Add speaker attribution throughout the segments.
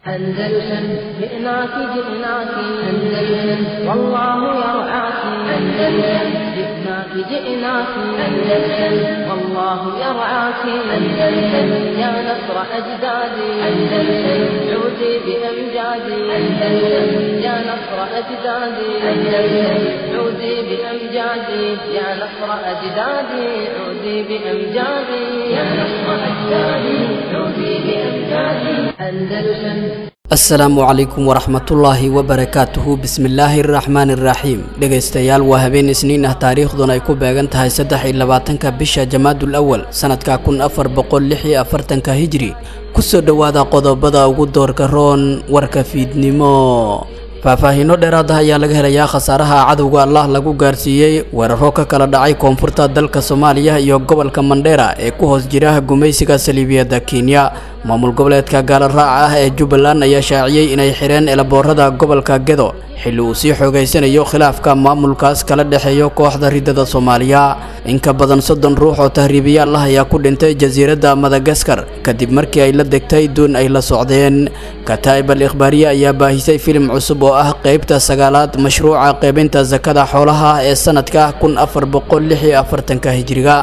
Speaker 1: أندلسن جئناك جئناك أندلسن والله يرعاك أندلسن جئناك جئناك أندلسن والله يرعاك أندلسن يا نصر أجدادي أندلسن عودي بأمجادي أندلسن يا نصر أجدادي أندلسن عودي بأمجادي يا نصر أجدادي عودي بأمجادي يا نصر أجدادي عودي بأمجادي أندلسن
Speaker 2: asalaamu calaykum waraxmatullaahi wabarakaatuhu bismillaahi araxmaani iraxiim dhegaystayaal waa habeen isniin ah taariikhduna ay ku beegan tahay saddex iyo labaatanka bisha jamaadul awal sanadka kun afar boqol lix iyo afartanka hijri kusoo dhowaada qodobada ugu doorka roon warka fiidnimo faahfaahiino dheeraad ah ayaa laga helayaa khasaaraha cadowga allah lagu gaarsiiyey weeraro ka kala dhacay koonfurta dalka soomaaliya iyo gobolka mandheera ee ku hoos jira gumaysiga saliibiyadda kenya maamul goboleedka gaala raaca ah ee jubbaland ayaa shaaciyey inay xireen elaboorada gobolka gedo xilli uu sii xoogaysanayo khilaafka maamulkaas kala dhexeeyo kooxda riddada soomaaliya in ka badan soddon ruux oo tahriibiyaal ah ayaa ku dhintay jasiiradda madagaskar kadib markii ay la degtay duun ay la socdeen kataa'ib al ikhbaariye ayaa baahisay filim cusub oo ah qeybta sagaalaad mashruuca qeybinta sakada xoolaha ee sanadka kun afar boqol lix iyo afartanka hijriga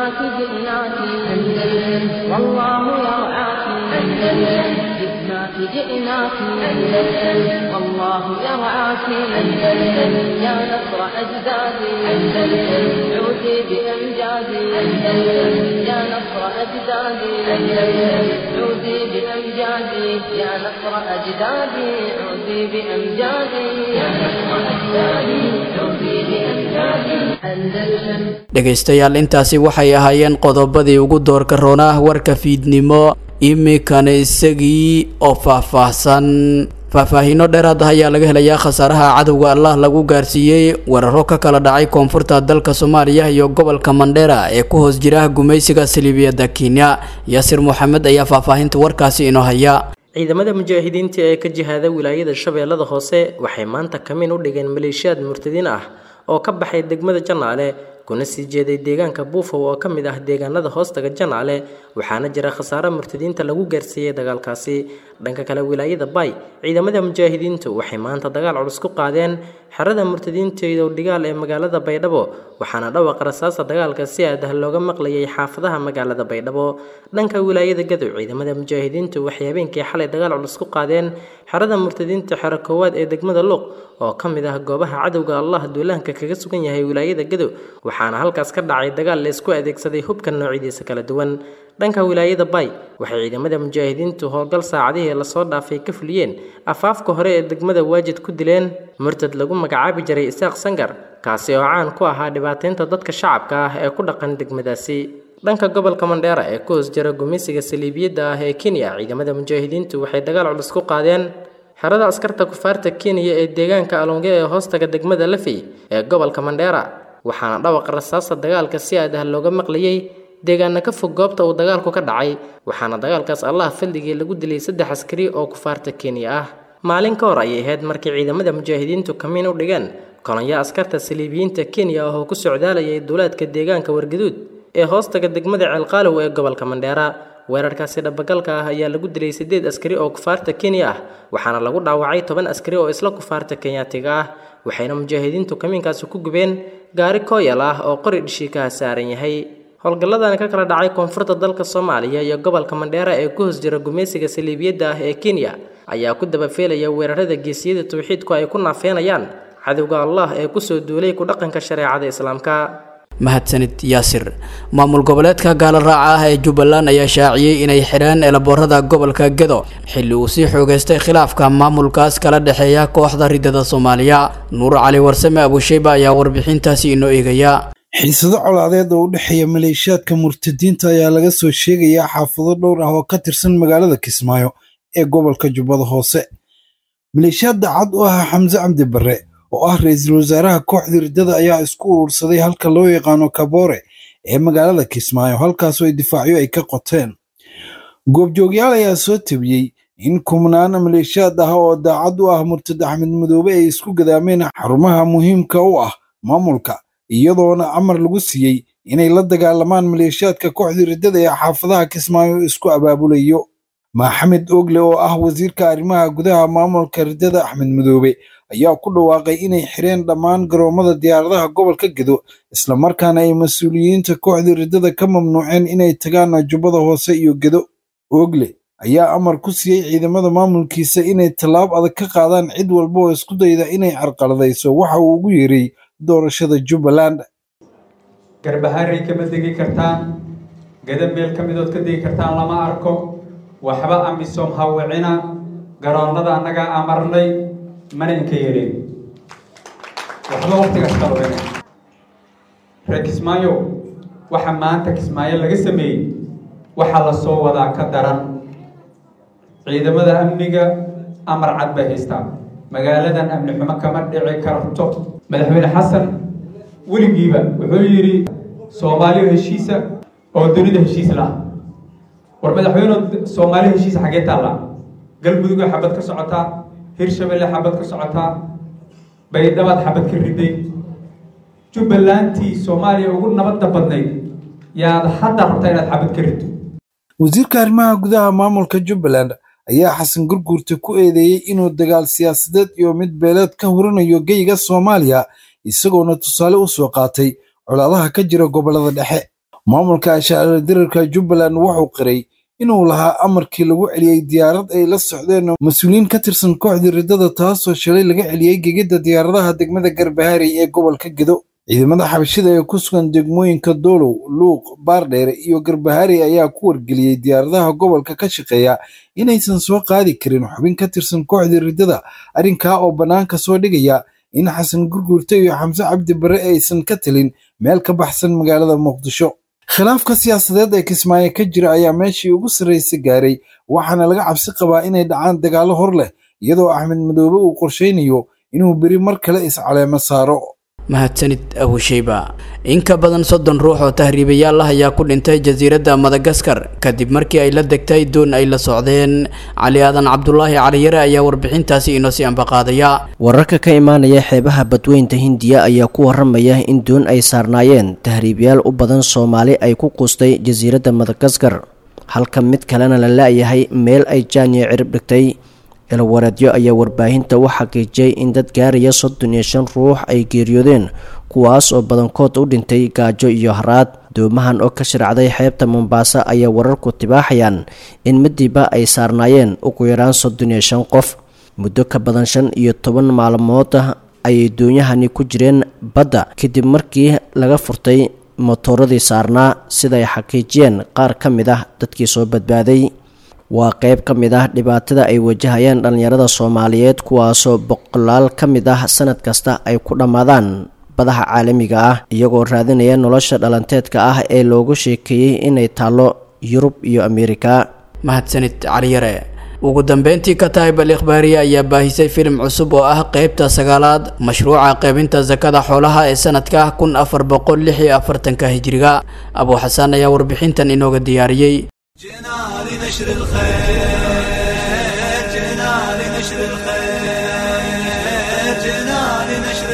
Speaker 1: جئناك أندلسن والله يرعاك أندلسن يا نصر أجدادي أندلسن عودي بأمجادي أندلسن يا نصر أجدادي أندلسن عودي بأمجادي يا نصر أجدادي عودي بأمجادي يا نصر أجدادي عودي بأمجادي أندلسن
Speaker 2: dhegaystayaal intaasi waxay ahaayeen qodobadii ugu doorka roonah warka fiidnimo iminkana isagii oo faahfaahsan faahfaahiino dheeraad ah ayaa laga helayaa khasaaraha cadowga allah lagu gaarsiiyey weeraro ka kala dhacay koonfurta dalka soomaaliya iyo gobolka mandheera ee ku hoos jira gumaysiga saliibiyadda kenya yaasir moxamed ayaa faahfaahinta warkaasi inoo haya
Speaker 3: ciidamada mujaahidiinta ee ka jihaada wilaayada shabeellada hoose waxay maanta kamin u dhigeen maleeshiyaad murtadiin ah oo ka baxay degmada janaale kuna sii jeeday deegaanka buufow oo ka mid ah deegaanada hoostaga janaale waxaana jira khasaare murtadiinta lagu gaarsiiyey dagaalkaasi dhanka kale wilaayada bay ciidamada mujaahidiintu waxay maanta dagaal culus ku qaadeen xerada murtadiinta dhigaal ee magaalada baydhabo waxaana dhawaqa rasaasa dagaalka si aad ah looga maqlayay xaafadaha magaalada baydhabo dhanka wilaayada gadow ciidamada mujaahidiintu waxay habeenkii xalay dagaal culus ku qaadeen xerada murtadiinta xero koowaad ee degmada luuq oo ka mid ah goobaha cadowga allah duulaanka kaga sugan yahay wilaayada gadow waxaana halkaas ka dhacay dagaal la isku adeegsaday hubka noocyadiisa kala duwan dhanka wilaayada bay waxay ciidamada mujaahidiintu howlgal saacadihii lasoo dhaafay ka fuliyeen afaafka hore ee degmada waajid ku dileen murtad lagu magacaabi jiray isaaq sangar kaasi oo caan ku ahaa dhibaataynta dadka shacabka ah ee ku dhaqan degmadaasi dhanka gobolka mandheera ee ku hoos jira gumeysiga saliibiyadda ah ee kenya ciidamada mujaahidiintu waxay dagaal culus ku qaadeen xerada askarta kufaarta kenya ee deegaanka alonge ee hoostaga degmada lafey ee gobolka mandheera waxaana dhawaqa rasaasa dagaalka si aad ah looga maqlayey deegaana ka fog goobta uu dagaalku ka dhacay waxaana dagaalkaas allah fadligii lagu dilay saddex askari oo kufaarta kenya ah maalin ka hor ayay ahayd markii ciidamada mujaahidiintu kamiin u dhigeen kolonyo askarta saliibiyiinta kenya ah oo ku socdaalayay duulaadka deegaanka wargaduud ee hoostaga degmada ceelqaalow ee gobolka mandheera weerarkaasi dhabagalka ah ayaa lagu dilay siddeed askari oo kufaarta kenya ah waxaana lagu dhaawacay toban askari oo isla kufaarta kenyaatiga ah waxayna mujaahidiintu kamiinkaasi ku gubeen gaari kooyal ah oo qori dhishiikaha saaran yahay howlgalladan ka kala dhacay koonfurta dalka soomaaliya iyo gobolka mandheera ee ku hoos jira gumaysiga saliibiyadda ah ee kenya ayaa ku dabafeelaya weerarada geesiyada tawxiidku ay ku naafeenayaan cadowga allah ee kusoo duulay ku dhaqanka shareecada islaamka
Speaker 2: mahadsanid yaasir maamul goboleedka gaala raaca ah ee jubbaland ayaa shaaciyey inay xidheen elaboorada gobolka gedo xilli uu sii xoogaystay khilaafka maamulkaas kala dhexeeya kooxda riddada soomaaliya nuur cali warsame abusheyba ayaa warbixintaasi inoo eegaya
Speaker 4: xiisado colaadeed oo u dhexeeya maleeshiyaadka murtadiinta ayaa laga soo sheegayaa xaafado dhowr ah oo ka tirsan magaalada kismaayo ee gobolka jubbada hoose maleeshiyaad daacad u ah xamse cabdi barre oo ah ra-iisul wasaaraha kooxda riddada ayaa isku urursaday halka loo yaqaano kaboore ee magaalada kismaayo halkaasoo ay difaacyo ay ka qoteen goobjoogyaal ayaa soo tabiyey in kumnaan maleeshiyaad ah oo daacad u ah murtad axmed madoobe ay isku gadaameen xarumaha muhiimka u ah maamulka iyadoona amar lagu siiyey inay la dagaalamaan maleeshiyaadka kooxda riddada ee xaafadaha kismaayo isku abaabulayo maxamed ogle oo ah wasiirka arrimaha gudaha maamulka riddada axmed madoobe ayaa ku dhawaaqay inay xireen dhammaan garoomada diyaaradaha gobolka gedo islamarkaana ay mas-uuliyiinta kooxda riddada ka mamnuuceen inay tagaan jubbada hoose iyo gedo ogle ayaa amar ku siiyey ciidamada maamulkiisa inay tallaab adag ka qaadaan cid walba oo isku dayda inay carqaladayso waxa uu ugu yeeray doorashada jubbaland
Speaker 5: garbaharey kama degi kartaan gada meel ka midood ka degi kartaan lama arko waxba amisom hawicina garoonnada annagaa amarnay mana inka yeelin waxba waqtigaas qalweyna reer kismaayo waxa maanta kismaayo laga sameeyey waxaa la soo wadaa ka daran ciidamada amniga amar cad bay haystaan magaaladan amni xumo kama dhici karto madaxweyne xasan weligiiba wuxuu yidhi soomaaliyo heshiisa oo dunida heshiis lah war madaxweyne soomaaliyo heshiisa xaggee taallaa galmudugoo xabad ka socotaa hirshabelle xabad ka socotaa baydhabaad xabad ka riday jubbalantii soomaaliya ugu nabadda badnayd yaad hadda rabtaa inaad xabad ka riddo
Speaker 4: wasiirka arrimaha gudaha maamulka jubbaland ayaa xasan gurguurta ku eedeeyey inuu dagaal siyaasadeed iyo mid beeleed ka hurinayo geyga soomaaliya isagoona tusaale u soo qaatay colaadaha ka jira gobollada dhexe maamulka ashaacira dirarka jubbaland wuxuu qiray inuu lahaa amarkii lagu celiyey diyaarad ay la socdeen mas-uuliyiin ka tirsan kooxdii riddada taasoo shalay laga celiyey gegidda diyaaradaha degmada garbaharey ee gobolka gedo ciidamada xabashida ee ku sugan degmooyinka doolow luuq baardheere iyo garbaharey ayaa ku wargeliyey diyaaradaha gobolka ka shaqeeya inaysan soo qaadi karin xubin ka tirsan kooxdii riddada arrinkaa oo bannaanka soo dhigaya in xasan gurguurta iyo xamse cabdi barre aysan ka talin meel ka baxsan magaalada muqdisho khilaafka siyaasadeed ee kismaayo ka jira ayaa meeshii ugu sarraysa gaaray waxaana laga cabsi qabaa inay dhacaan dagaallo hor leh iyadoo axmed madoobe uu qorshaynayo inuu beri mar kale iscaleemo saaro
Speaker 2: mahadsanid abusheyba in ka badan soddon ruux oo tahriibayaal ah ayaa ku dhintay jasiiradda madagaskar kadib markii ay la degtay doon ay la socdeen cali aadan cabdulaahi caliyare ayaa warbixintaasi inoo sii ambaqaadaya
Speaker 6: wararka ka imaanaya xeebaha badweynta hindiya ayaa ku waramaya in doon ay saarnaayeen tahriibayaal u badan soomaali ay ku quustay jasiiradda madagaskar halka mid kalena la la-yahay meel ay jaaniya cirib dhigtay elwareedyo ayaa warbaahinta u xaqiijiyay in dad gaaraya soddon iyo shan ruux ay geeriyoodeen kuwaas oo badankood u dhintay gaajo iyo haraad doomahan oo ka shiracday xeebta mombaaso ayaa wararku tibaaxayaan in midiiba ay saarnaayeen ugu yaraan soddon iyo shan qof muddo ka badan shan iyo toban maalmood ayay doonyahani ku jireen badda kadib markii laga furtay motooradii saarnaa siday xaqiijiyeen qaar ka mid ah dadkii soo badbaaday waa qeyb ka mid ah dhibaatada ay wajahayaan dhallinyarada soomaaliyeed kuwaasoo boqolaal ka mid ah sanad kasta ay ku dhammaadaan badaha caalamiga ah iyagoo raadinaya nolosha dhalanteedka ah ee loogu sheekeeyey inay taallo yurub iyo ameerika
Speaker 2: mahadsanid caliyare ugu dambeyntii kataib al ikhbaariye ayaa baahisay filim cusub oo ah qeybta sagaalaad mashruuca qaybinta sakada xoolaha ee sanadka kun afar boqol lix iyo afartanka hijiriga abuu xasaan ayaa warbixintan inooga diyaariyey
Speaker 7: جئنا لنشر الخير جئنا لنشر الخير جئنا لنشر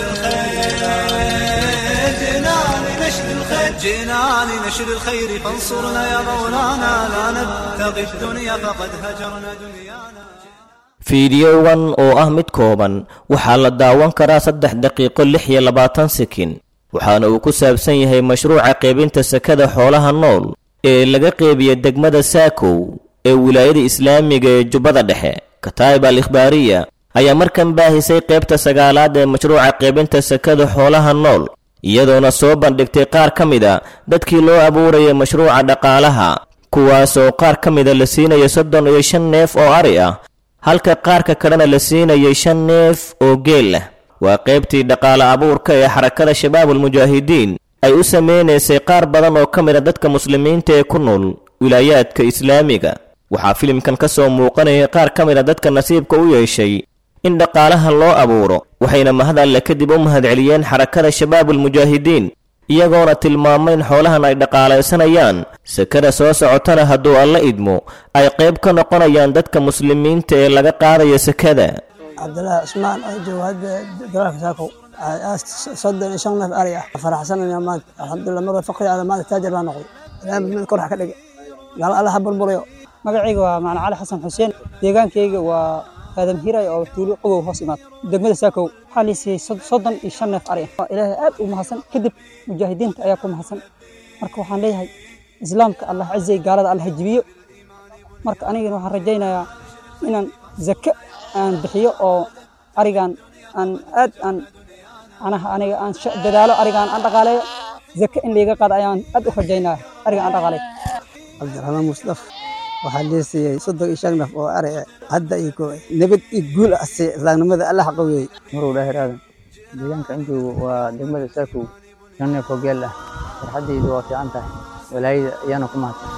Speaker 7: الخير جئنا لنشر الخير جئنا لنشر الخير فانصرنا يا مولانا لا نبتغي الدنيا فقد هجرنا دنيانا
Speaker 8: fiidiyowan oo ah mid kooban waxaa la daawan karaa saddex daqiiqo lix iyo labaatan sekin waxaana uu ku saabsan yahay mashruuca qaybinta sakada xoolaha nool ee laga qeybiya degmada saakow ee wilaayada islaamiga ee jubbada dhexe kataa'ib al ikhbaariya ayaa markan baahisay qaybta sagaalaad ee mashruuca qaybinta sakada xoolaha nool iyadoona soo bandhigtay qaar ka mida dadkii loo abuuraya mashruuca dhaqaalaha kuwaasoo qaar ka mida la siinaya soddon iyo shan neef oo ari ah halka qaarka kalena la siinayay shan neef oo geel ah waa qaybtii dhaqaale abuurka ee xarakada shabaabulmujaahidiin ay u samaynaysay qaar badan oo ka mid a dadka muslimiinta ee ku nool wilaayaadka islaamiga waxaa filimkan ka soo muuqanayay qaar ka mid a dadka nasiibka u yeeshay in dhaqaalaha loo abuuro waxayna mahad alle kadib u mahadceliyeen xarakada shabaabulmujaahidiin iyagoona tilmaamay in xoolahan ay dhaqaalaysanayaan sakada soo socotana hadduu alla idmo ay qayb ka noqonayaan dadka muslimiinta ee laga qaadaya sakada
Speaker 9: cabdilaahi cusmaan oo jooga hadda dalaalka saakow soddon iyo shan neef ari ah faraxsanaya maanta alxamdulilah marwa faqri ada maanta taajir baa noqday ilaahay mid kor ha ka dhige gaal alla ha burburayo magacayga waa macna cali xasan xuseen deegaankayga waa aadam hiray oo tuulo qabow hoos imaad degmada saakow waxaa la siiyey soddon iyo shan neef ari ah ilaahay aad u mahadsan kadib mujaahidiinta ayaa ku mahadsan marka waxaan leeyahay islaamka allah cizay gaalada allah jibiyo marka anigana waxaan rajaynayaa inaan zake aan bixiyo oo arigan aan aad aan anaha aniga aan dadaalo arigaan aan dhaqaaleeyo zake in layga qaado ayaan aad u rajaynaya arigan aan dhaqaaleeyo
Speaker 10: cabdiraxmaan musdaf waxaa lee siiyey soddon iyo shan naf oo ari hadda iyo nabad iyo guul ah siiyey islaamnimada allah qaweeyey
Speaker 11: marow dhaahir aadan deegaanka injoogu waa degmada saakow shan neef oo geel ah farxaddaydu waa fiican tahay walaayada ayaana ku mahadsan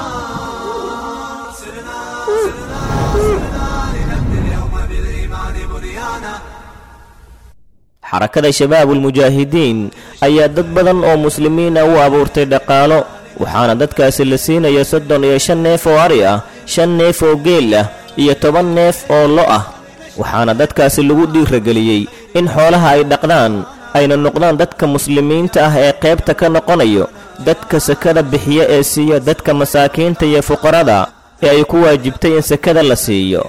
Speaker 8: xarakada shabaabulmujaahidiin ayaa dad badan oo muslimiina u abuurtay dhaqaalo waxaana dadkaasi la siinaya soddon iyo shan neef oo ari ah shan neef oo geel ah iyo toban neef oo lo ah waxaana dadkaasi lagu dhiirageliyey in xoolaha ay dhaqdaan ayna noqdaan dadka muslimiinta ah ee qaybta ka noqonayo dadka sakada bixiya ee siiya dadka masaakiinta iyo fuqarada ee ay ku waajibtay in sakada la siiyo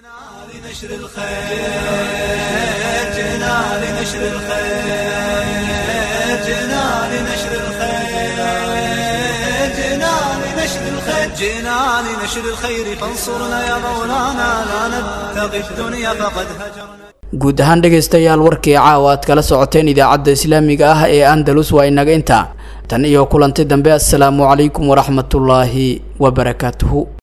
Speaker 7: جئنا لنشر الخير فانصرنا يا مولانا لا نبتغي الدنيا فقد هجرنا
Speaker 2: guud ahaan dhegaystayaal warkii caawa aad kala socoteen idaacadda islaamiga ah ee andalus waa inaga intaa tan iyo kulanti dambe assalaamu calaykum waraxmatullaahi wabarakaatuhu